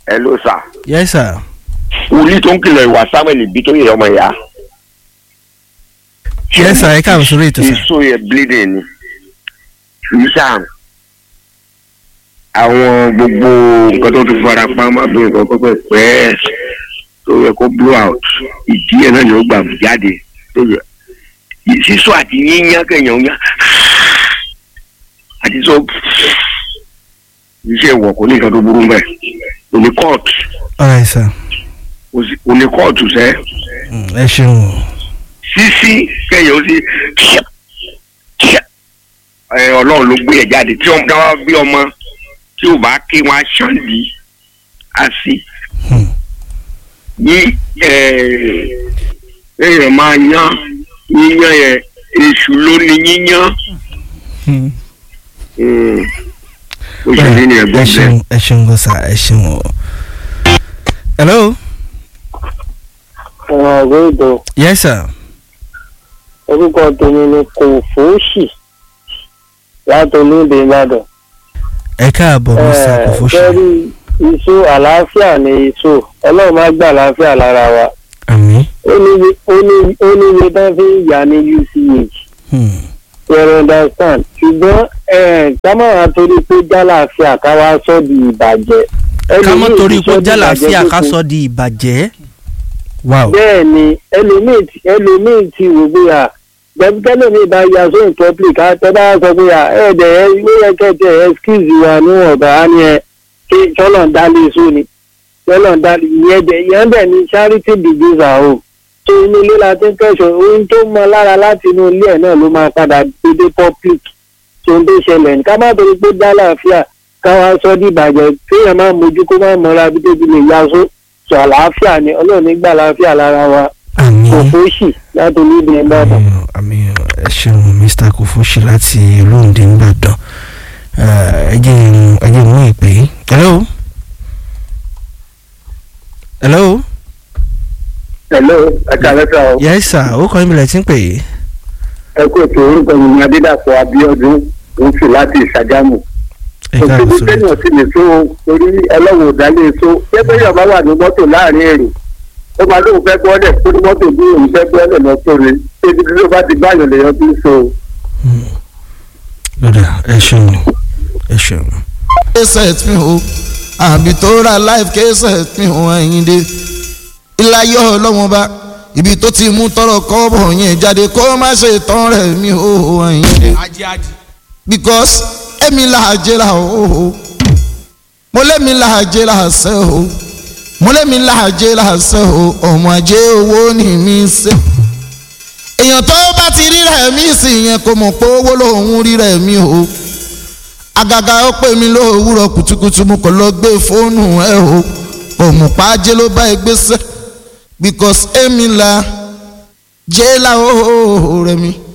ẹ ló sà yes sir wòlíì tó ń kìlọ̀ ìwà samuel bí tó yẹ ọmọ ìyá. yes sir ẹ káàbọ̀ sórí ètò sir. èso yẹ bleeding ni nísà àwọn gbogbo nǹkan tó ti fara pamọ́ bí nǹkan pẹ́pẹ́ pẹ́ tó yẹ kó blow out ìdí ẹ̀ náà ni ó gbà jáde tó yẹ sísọ àti yíyan kẹyàn yá àti sọ iṣẹ́ ìwọ̀ kò ní nǹkan tó burú mẹ́ òní kóòtù alright sir òní kóòtù sẹ́ Mm, ẹ ṣeun o. sísí kẹyàn ó sì kíá kíá ẹ ọlọ́run ló gbé ẹ̀ jáde tí wọ́n bá bí ọmọ tí ò bá ké wọn á ṣàn dì í á sí Hmm. ní ẹ èèyàn máa yán yíyan yẹn èṣù ló ní yíyan Hmm. Mm. ó ṣe ní ní ẹ ẹ̀gbọ́n ṣeun bẹ́ẹ̀. ẹ ṣeun gan sir ẹ ṣeun o. hello ọ̀rọ̀ àgbẹ̀dọ̀ yes sir orúkọ tèmi ni kò fòóṣì láti olóde ìbàdàn. ẹ káàbọ̀ mr kofoshi kẹ́rí iṣu àlàáfíà ni iṣu ọlọ́run má gbà àlàáfíà lára wa àmín. ó ní ó ní ó ní iye tán fi ń yà ní uch Hmm. you understand ṣùgbọ́n eh, ká má wàá torí pé jálàáfíà ká wá sọ di ìbàjẹ́. ká mọ́ Ẹlòmíì torí ti pé sọ di jálàáfíà ìbàjẹ́ ká tó sọ di ìbàjẹ́. wow bẹ́ẹ̀ ni ẹlòmíì ti ẹlòmíì ti wò pé à gbẹ́bíkẹ́lẹ́ mi bá ya sóhun public á tẹ́ bá sọ pé à ẹ̀ẹ́dẹ̀ ẹ ló yẹ kẹ́tẹ̀ excuse wa níwọ̀nba á ní ẹ kí tọ́lọ̀ ń dálé só ni tọ́lọ̀ ń dálé ìyẹn dẹ̀ ìyẹn dẹ̀ ni charity begins at home tó inú ilé la ti ń kẹ́sọ̀ ohun tó mọ lára láti inú ilé ẹ̀ náà ló máa padà dédé public tó ń tó ṣẹlẹ̀ ní ká má torí pé dálàáfíà káwá sọ di ìbàjẹ́ kéèyàn má mójú kó má mọ́ra bí débi lè ya só sọ àlàáfíà ni ọlọ́run nígbà àlàáfíà lára wa àmín. kò fóṣì láti olóde ìbàdàn. àmín àmín ẹ ṣeun mr kofoshi láti olóńdè nìbàdàn ẹ jẹ́ n- ẹ jẹ́ n mú ìpè yìí. hello. hello. hello ẹ̀ka lẹ́sà o yes sir ó kọ́ ìbílẹ̀ tí ń pè é. ẹ kú ètò orúkọ mi ní adédàpọ̀ abíọ́dún òun sì láti ìṣàgámù. ẹ káàbọ̀ òṣèlú sórí téèyàn sì lè so torí ẹlọ́wọ̀ òdálé so pépé yàn bá wà ní mọ́tò láàrin èrò ó máa lóun fẹ́ gbọ́dẹ̀ kó ní mọ́tò bí òun fẹ́ gbọ́dẹ̀ lọ sóre ebi tí ló bá ti báyọ̀ lèèyàn fi ń so. lọ́dà ẹ ṣeun ẹ ṣeun. kẹsẹt mi o àbí tó ra live kẹsẹt mi o ẹyin dé iláyọ ọlọ́wọ́n bá ibi tó ti mú tọrọ kọ́bọ̀ yẹn jáde kó má ṣe tán rẹ̀ mi o ẹyin dé because èmi là á jẹ́ra o mo lémi là á jẹ́ra ṣẹ́ o mo lémi là á jẹ́ra ṣẹ́ o ọmọ ajé owó ni mi ṣe èèyàn tó bá ti rí rẹ̀ mí sí yẹn kò mọ̀ pé owó lòun rí rẹ̀ mí o àgàgà ó pè mí lówùúrọ̀ kùtùkùtù mo kàn lọ gbé fóònù ẹ o òmùpájé ló bá ẹ gbéṣẹ́ because èmi la jẹ́ la ó rẹ̀ mi